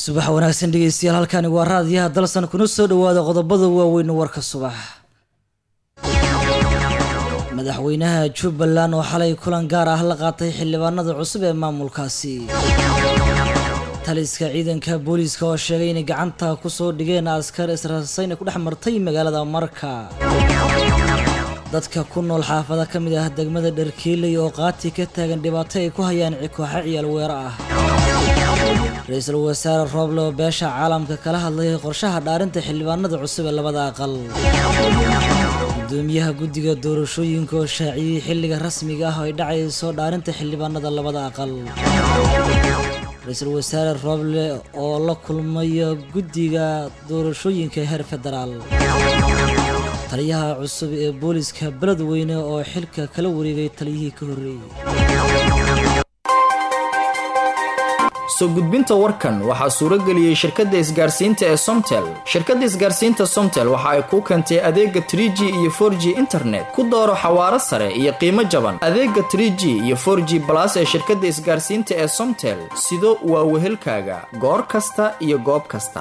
subax wanaagsan dhegeystayaal halkani waa raadiyaha dalsan kuna soo dhawaada qodobada waaweyn warka subax madaxweynaha jubbaland oo xalay kulan gaar ah la qaatay xildhibaanada cusub ee maamulkaasi taliska ciidanka booliiska oo sheegay inay gacanta kusoo dhigeen askar israsayna ku dhex martay magaalada marka dadka ku nool xaafada ka mid ah degmada dharkiiley oo qaati ka taagan dhibaato ay ku hayaan kooxa ciyaal weero ah ra-iisul wasaare rooble oo beesha caalamka kala hadlayay qorshaha dhaarinta xildhibaanada cusub ee labada aqal gudoomiyaha guddiga doorashooyinka oo shaaciyey xilliga rasmiga ah oo ay dhacayso dhaarinta xildhibaanada labada aqal ra-iisul wasaare rooble oo la kulmayo guddiga doorashooyinka heer federaal taliyaha cusub ee booliska beledweyne oo xilka kala wareegay taliyihii ka horreeyey soo gudbinta warkan waxaa suuro geliyey shirkadda isgaarsiinta ee somtel shirkadda isgaarsiinta somtel waxa ay kuu keentay adeega trie g iyo for g internet ku dooro xawaaro sare iyo qiimo jaban adeega trie g iyo for g balas ee shirkadda isgaarsiinta ee somtel sido waa wehelkaaga goor kasta iyo goob kasta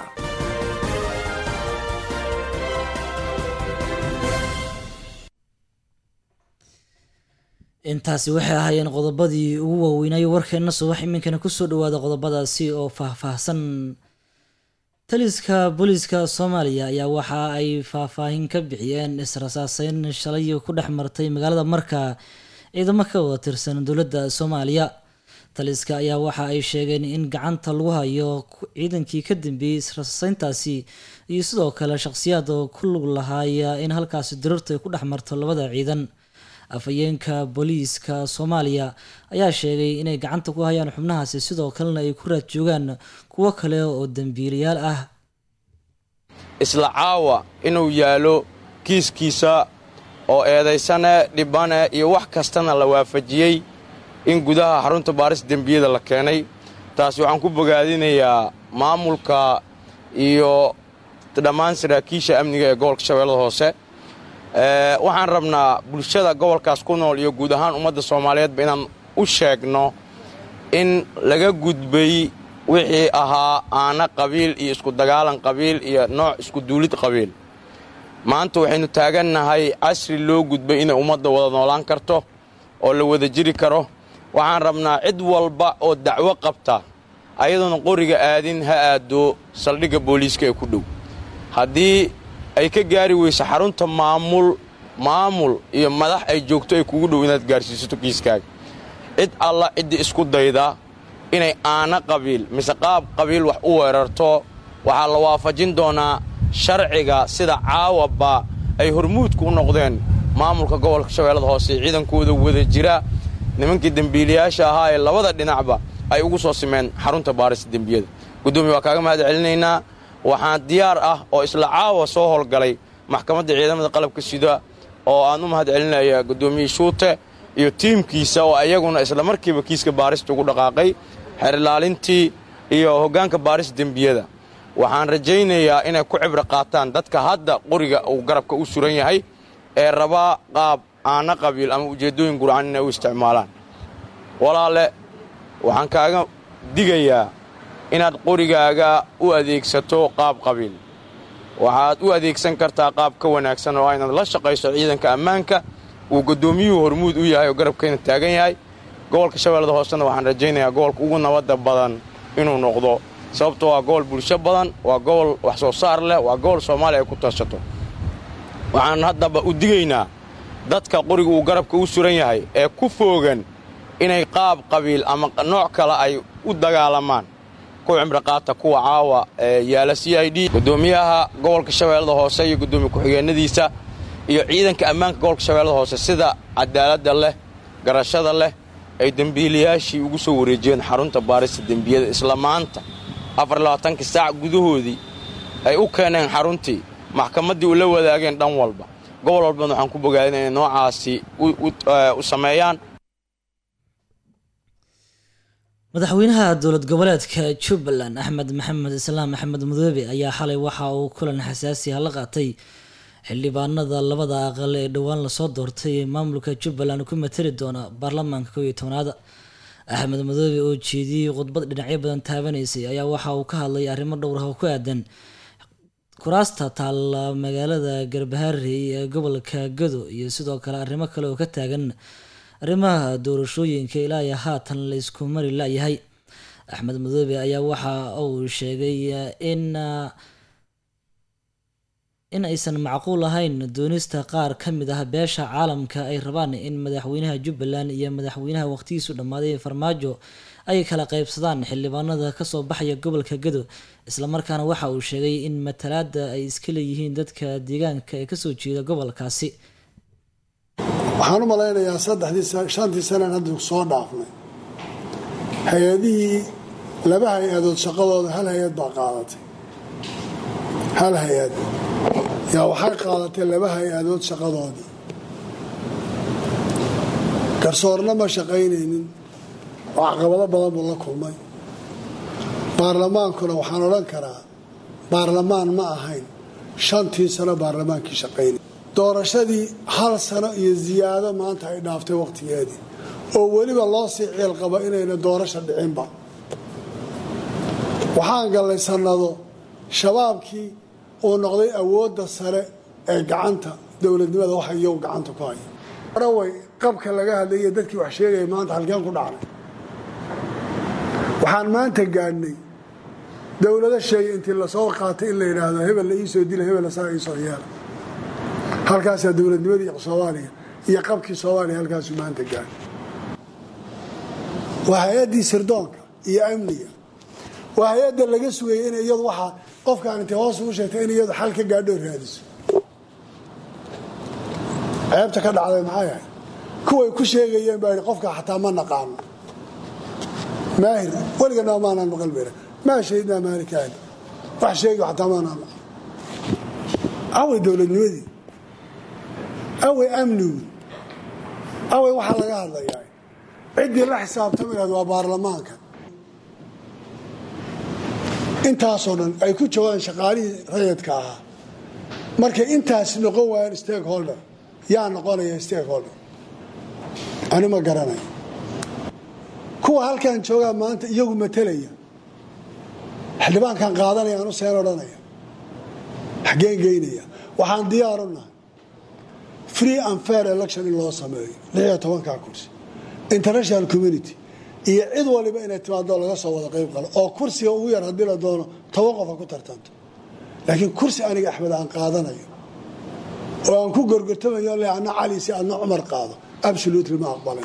intaasi waxay ahaayeen qodobadii ugu waaweynaayo warkeenna subax iminkana kusoo dhawaada qodobadaasi oo faahfaahsan taliska booliiska soomaaliya ayaa waxa ay faahfaahin ka bixiyeen israsaaseyn shalay ku dhex martay magaalada marka ciidamo ka wada tirsan dowladda soomaaliya taliska ayaa waxa ay sheegeen in gacanta lagu hayo ciidankii ka dambeeyey israsaaseyntaasi iyo sidoo kale shaqsiyaad oo ku lug lahaaya in halkaasi dirartu ay ku dhex marto labada ciidan afhayeenka booliiska soomaaliya ayaa sheegay inay gacanta ku hayaan xubnahaasi sidoo kalena ay ku raad joogaan kuwo kale oo dembiilayaal ah isla caawa inuu yaalo kiiskiisa oo eedaysane dhibane iyo wax kastana la waafajiyey in gudaha xarunta baaris dembiyada la keenay taasi waxaan ku bogaadinayaa maamulka iyo dhammaan saraakiisha amniga ee gobolka shabeellada hoose waxaan rabnaa bulshada gobolkaas ku nool iyo guud ahaan ummadda soomaaliyeedba inaan u sheegno in laga gudbay wixii ahaa aana qabiil iyo isku dagaalan qabiil iyo nooc isku duulid qabiil maanta waxaynu taagannahay casri loo gudbay inay ummadda wada noolaan karto oo la wada jiri karo waxaan rabnaa cid walba oo dacwo qabta ayadoona qoriga aadin ha aado saldhigga booliiska ee ku dhow haddii ay ka gaari weyso xarunta maamul maamul iyo madax ay joogto ay kugu dhow inaad gaarsiisato kiiskaaga cid alla ciddii isku dayda inay aana qabiil mise qaab qabiil wax u weerarto waxaa la waafajin doonaa sharciga sida caawaba ay hormuudku u noqdeen maamulka gobolka shabeellada hoose ciidankooda wada jira nimankii dembiilayaasha ahaa ee labada dhinacba ay ugu soo simeen xarunta baarista dembiyada guddoomiya waa kaaga mahad celinaynaa waxaan diyaar ah oo isla caawa soo howlgalay maxkamadda ciidamada qalabka sida oo aan u mahad celinaya guddoomiye shuute iyo tiimkiisa oo ayaguna isla markiiba kiiska baarista ugu dhaqaaqay xerilaalintii iyo hoggaanka baarista dembiyada waxaan rajaynayaa inay ku cibro qaataan dadka hadda qoriga uu garabka u suran yahay ee rabaa qaab aana qabiil ama ujeeddooyin gurcan inay u isticmaalaan walaale waxaan kaaga digayaa inaad qorigaaga u adeegsato qaab qabiil waxaad u adeegsan kartaa qaab ka wanaagsan oo inaad la shaqayso ciidanka ammaanka uu guddoomiyuhu hormuud u yahay oo garabkayna taagan yahay gobolka shabeellada hoosena waxaan rajaynayaa gobolka ugu nabadda badan inuu noqdo sababto waa gobol bulsho badan waa gobol wax soo saar leh waa gobol soomaaliya ay ku tashato waxaan haddaba u digaynaa dadka qoriga uu garabka u suran yahay ee ku foogan inay qaab qabiil ama nooc kale ay u dagaalamaan ku cimriqaata kuwa caawa ee yaala c i d guddoomiyaha gobolka shabeellada hoose iyo guddoomiye ku-xigeenadiisa iyo ciidanka ammaanka gobolka shabeellada hoose sida cadaaladda leh garashada leh ay dembiilayaashii ugu soo wareejiyeen xarunta baarista dembiyada isla maanta afarlabaatanka saac gudahoodii ay u keeneen xaruntii maxkamaddii u la wadaageen dhan walba gobol walbana waxaan ku bogaadin inay noocaasi u sameeyaan madaxweynaha dowlad goboleedka jubbaland axmed maxamed islaam axmed mudoobe ayaa xalay waxa uu kulan xasaasi ah la qaatay xildhibaanada labada aqal ee dhowaan lasoo doortay ee maamulka jubbaland ku matali doona baarlamaanka kow iyo tobnaada axmed madoobe oo jeediyey khudbad dhinacyo badan taabanaysay ayaa waxa uu ka hadlay arrimo dhowr ah oo ku aadan kuraasta taalla magaalada garbaharey ee gobolka gado iyo sidoo kale arrimo kale oo ka taagan arrimaha doorashooyinka ilaa iyo haatan la isku mari la-yahay axmed madoobe ayaa waxa uu sheegay in in aysan macquul ahayn doonista qaar ka mid ah beesha caalamka ay rabaan in madaxweynaha jubbaland iyo madaxweynaha waqtigiisu dhammaaday farmaajo ay kala qaybsadaan xildhibaanada kasoo baxaya gobolka gado islamarkaana waxa uu sheegay in matalaada ay iska leeyihiin dadka deegaanka ee kasoo jeeda gobolkaasi waxaan u malaynayaa saddexdii shantii sanaan hadda soo dhaafnay hay-adihii laba hay-adood shaqadooda hal hay-ad baa qaadatay hal hay-ad yaa waxay qaadatay laba hay-adood shaqadoodii garsoorna ma shaqaynaynin oo caqabado badan buu la kulmay baarlamaankuna waxaan odhan karaa baarlamaan ma ahayn shantii sano baarlamaankii shaqaynay doorashadii hal sano iyo ziyaado maanta ay dhaaftay wakhtigeedii oo weliba loo sii ciil qabo inayna doorasha dhicinba waxaan gallay sannado shabaabkii uu noqday awoodda sare ee gacanta dowladnimada waxa iyagu gacanta ku haya araway qabka laga hadlaya dadkii wax sheegaya maanta halkeen ku dhacnay waxaan maanta gaadhnay dowlado sheegay intii lasoo qaatay in la yidhaahdo hebel la iisoo dila hebel saa iisoo yeela halkaasaa dowladnimadii soomaaliya iyo qabkii soomaaliya halkaasuu maanta gaadhay waa hay-addii sirdoonka iyo amniga waa hay-adda laga sugayay in iyadu waxaa qofkaan intay hoos ugu sheegtay in iyadu xal ka gaadho raadiso ceebta ka dhacday maxay ahayd kuway ku sheegayeen baa yidhi qofka xataa ma naqaano maahir weliganaa maanaan maqal bera maa shahidnaa maalikaani wax sheegi xataa maanaan maqal away dowladnimadii away amnigu away waxaa laga hadlayaa ciddii la xisaabtama lahayd waa baarlamaanka intaasoo dhan ay ku joogaan shaqaalihii rayadka ahaa markay intaas noqon waayaan stakeholder yaa noqonaya stakeholder ani ma garanayo kuwa halkan joogaa maanta iyagu matelaya xildhibaankan qaadanaya anu seen odhanaya xaggeen geynaya waxaan diyaaru nahay free and fair election in loo sameeyo lixiyo tobankaa kursi international community iyo cid waliba inay timaado laga soo wada qayb qalo oo kursiga ugu yar haddii la doono toban qofa ku tartanto laakiin kursi aniga axmed aan qaadanayo oo aan ku gorgortamayo le adna cali si adna cumar qaado absolutely ma aqbalay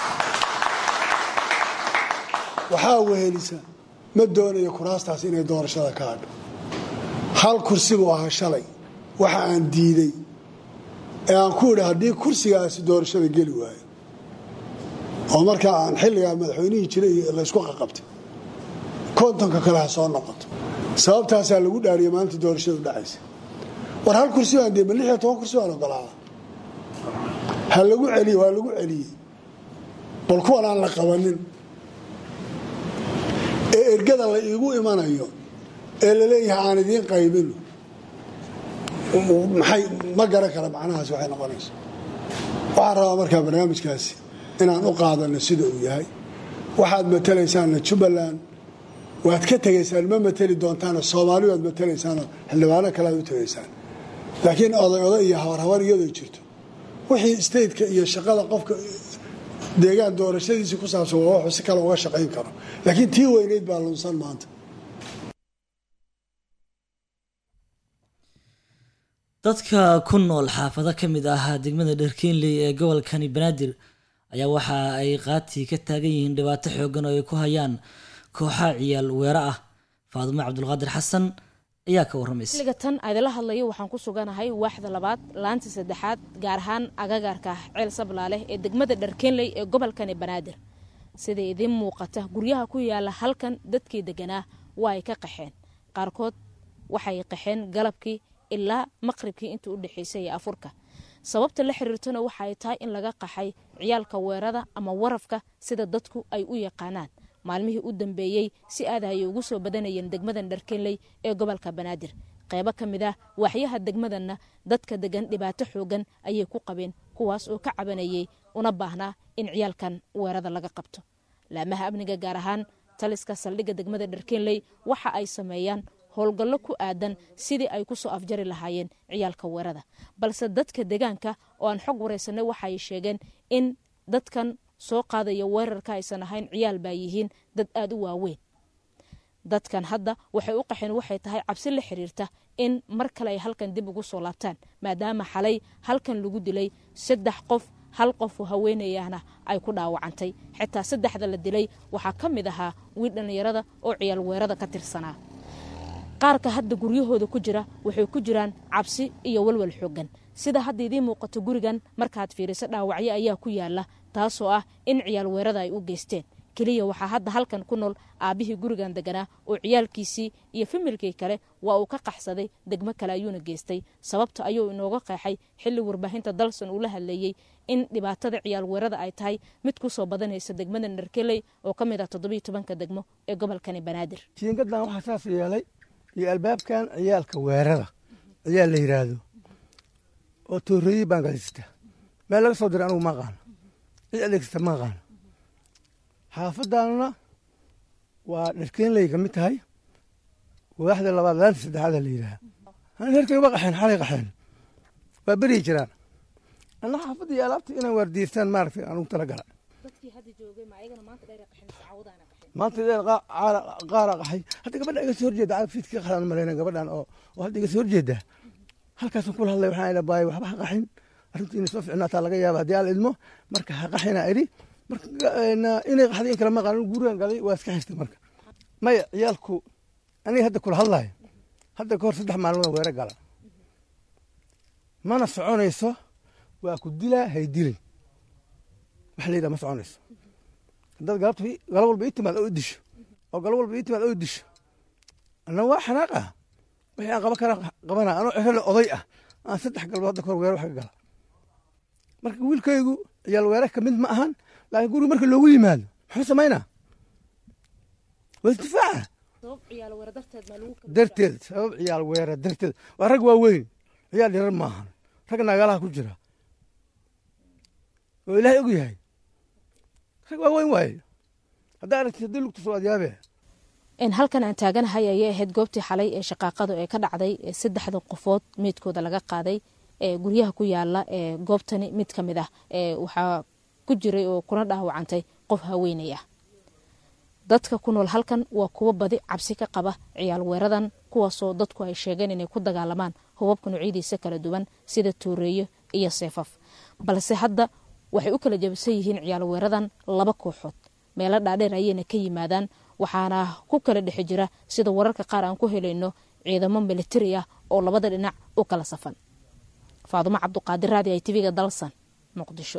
waxaa wehelisa ma doonayo kuraastaas inay doorashada ka hadho hal kursi buu ahaa shalay waxa aan diiday ee aan ku idhi haddii kursigaasi doorashada geli waayo oo markaa aan xilligaa madaxweynihii jiray laysku qaqabtay kontonka kale ha soo noqoto sababtaasaa lagu dhaariyay maalinta doorashadu dhacaysa war hal kursi baan dee ma lix iyo toban kursi baan ogolaada ha lagu celiye waa lagu celiyey bal kuwan aan la qabanin ee ergada la iigu imanayo ee laleeyahay aan idiin qaybino maxay ma garan kara macnahaas waxay noqonaysa waxaan rabaa markaa barnaamijkaasi inaan u qaadano sida uu yahay waxaad matelaysaanna jubbaland waad ka tegaysaan ma mateli doontaana soomaali waad matelaysaanoo xildhibaano kale aad u tegaysaan laakiin oday oday iyo habarhabar iyadoo jirto wixii stateka iyo shaqada qofka deegaan doorashadiisii ku saabsan waa wuxuu si kale uga shaqayn karo laakiin tii weyneyd baa lunsan maanta dadka ku nool xaafado ka mid ah degmada dherkiinley ee gobolkani banaadir ayaa waxa ay qaatii ka taagan yihiin dhibaato xoogan oo ay ku hayaan kooxaha ciyaal weero ah faadumo cabdulqaadir xasan ayaa ka waramaysa xilliga tan aydala hadlayo waxaan ku suganahay waaxda labaad laanta saddexaad gaar ahaan agagaarka ceel sablaale ee degmada dharkeenley ee gobolkani banaadir sida idiin muuqata guryaha ku yaala halkan dadkii deganaa waa ay ka qaxeen qaarkood waxay qaxeen galabkii ilaa maqribkii inta u dhexaysay ee afurka sababta la xiriirtona waxaay tahay in laga qaxay ciyaalka weerada ama warafka sida dadku ay u yaqaanaan maalmihii u dambeeyey si aad ayay ugu soo badanayeen degmadan dharkenley ee gobolka banaadir qeybo ka mid ah waaxyaha degmadanna dadka degan dhibaato xoogan ayay ku qabeen kuwaas oo ka cabanayay una baahnaa in ciyaalkan weerada laga qabto laamaha amniga gaar ahaan taliska saldhigga degmada dharkeenley waxa ay sameeyaan howlgallo ku aadan sidii ay ku soo afjari lahaayeen ciyaalka weerada balse dadka deegaanka oo aan xog waraysanay waxaay sheegeen in dadkan soo qaadaya weerarka aysan ahayn ciyaal baa yihiin dad aada u waaweyn dadkan hadda waxay u qaxeen waxay tahay cabsi la xiriirta in mar kale ay halkan dib ugu soo laabtaan maadaama xalay halkan lagu dilay saddex qof hal qofoo haweenayahna ay ku dhaawacantay xitaa saddexda la dilay waxaa ka mid ahaa wiil dhallinyarada oo ciyaal weerada ka tirsanaa qaarka hadda guryahooda ku jira waxay ku jiraan cabsi iyo walwal xoogan sida hadda idiin muuqato gurigan markaad fiiriso dhaawacyo ayaa ku yaala taasoo ah in ciyaal weerada ay u geysteen keliya waxaa hadda halkan ku nool aabbihii gurigan deganaa oo ciyaalkiisii iyo familkii kale waa uu ka qaxsaday degmo kale ayuuna geystay sababta ayuu inooga qeexay xilli warbaahinta dalsan uu la hadleeyey in dhibaatada ciyaal weerada ay tahay mid ku soo badanaysa degmada narkeley oo ka mid ah toddobiyo tobanka degmo ee gobolkani banaadir jiingadan waxaa saas yeelay iyo albaabkan ciyaalka weerada ciyaal la yidhaahdo oo tooreeyey baan gadaysata meel laga soo diray anugu ma aqaano cid adeegsata ma aqaano xaafadaanuna waa dharkeenley ka mid tahay waaxda labaad laanta saddexaada la yidhaaha herkay waa qaxeen xalay qaxeen waa beryi jiraan anna xaafadda iyo alaabta inaan waardiyeystaan maaragtay anugu tala gala maanta dheer qaara qaxay hadda gabadha iga soo horjeeda fiidkii qaxdaan malayna gabadhan oo oo hadda iga soo horjeeda halkaasaan kula hadlay waxaan idha baay waxba ha qaxin arrintu inay soo ficnaataa laga yaaba haddii aan idmo marka ha qaxina idhi marka inay qaxday in kale ma qaanin gurigan galay waa iska xirtay marka maya ciyaalku aniga hadda kula hadlayo hadda ka hor saddex maalmood weere gala mana soconayso waa ku dilaa hay dilin waxa la yidhaha ma soconayso haddaad galabta galo walba ii timaad oo i disho oo galo walba ii timaad oo i disho anna waa xanaaq ah wixii aan qaban kara qabana anoo cero le oday ah aan saddex galbood hadda kahor weere wax ka gala marka wiilkaygu ciyaal weere ka mid ma ahan laakiin guriga marka loogu yimaado muxuu samaynaa waa isdifaaca darteed sabab ciyaal weere darteed waa rag waaweyn ciyaal yarar ma ahan rag nagalaha ku jira oo ilaahay og yahay rag waaweyn waaye haddaa aragtid haddii lugta soo adyaabee halkan aan taaganahay ayay ahayd goobtii xalay ee shaqaaqadu ee ka dhacday ee saddexda qofood meydkooda laga qaaday ee guryaha ku yaala ee goobtani mid ka mid ah ee waxaa ku jiray oo kuna dhaawacantay qof haweenay ah dadka ku nool halkan waa kuwo badi cabsi ka qaba ciyaal weeradan kuwaasoo dadku ay sheegeen inay ku dagaalamaan hubabka noocyadiisa kala duwan sida tuureeyo iyo seefaf balse hadda waxay u kala jabisan yihiin ciyaal weeradan laba kooxood meelo dhaadheer ayayna ka yimaadaan waxaana ku kala dhexe jira sida wararka qaar aan ku helayno ciidamo militari ah oo labada dhinac u kala safan faadumo cabduqaadir raadi ay tiviga dalsan muqdisho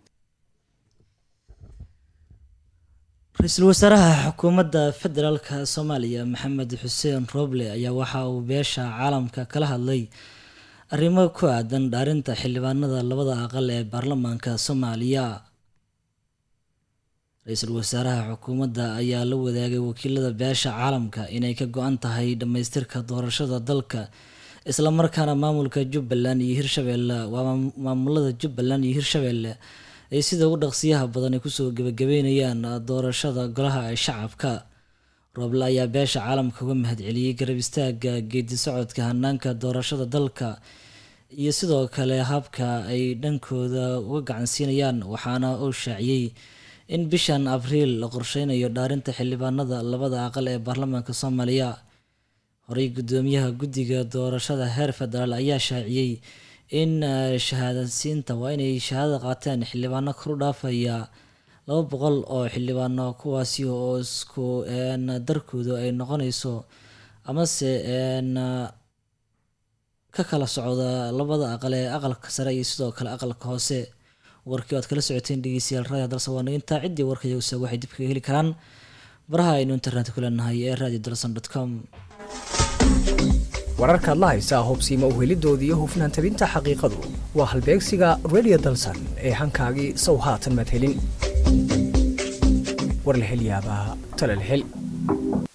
ra-iisul wasaaraha xukuumadda federaalka soomaaliya maxamed xuseen roble ayaa waxa uu beesha caalamka kala hadlay arrimo ku aadan dhaarinta xildhibaanada labada aqal ee baarlamaanka soomaaliya ra-iisul wasaaraha xukuumadda ayaa la wadaagay wakiilada beesha caalamka inay ka go-an tahay dhammaystirka doorashada dalka islamarkaana maamulka jubbaland iyo hirshabeelle waa maamulada jubbaland iyo hirshabeelle ay sida ugu dhaqsiyaha badan ay kusoo gebagabeynayaan doorashada golaha ee shacabka rooble ayaa beesha caalamka uga mahadceliyey garab istaaga geedi socodka hanaanka doorashada dalka iyo sidoo kale habka ay dhankooda uga gacansiinayaan waxaana uu shaaciyey in bishan abriil la qorsheynayo dhaarinta xildhibaanada labada aqal ee baarlamaanka soomaaliya horey guddoomiyaha guddiga doorashada heer federaal ayaa shaaciyey in shahaadasiinta waa inay shahaadada qaateen xildhibaano kor u dhaafaya laba boqol oo xildhibaano kuwaasi oo isku darkoodu ay noqonayso amase ka kala socda labada aqal ee aqalka sare iyo sidoo kale aqalka hoose warkii oad kala socoteen dhegeystayaal raadiyo dalsan waa intaa ciddii warka iyagusa waxay dib kaga heli karaan baraha aynu internet ku leenahay ee radio dalsan dot com wararkaad la haysaa hubsiima uhelidoodii iyo hufnaan tabinta xaqiiqadu waa halbeegsiga radio dalsan ee hankaagii sow haatan maad helin war la hel yaabaa tale la hel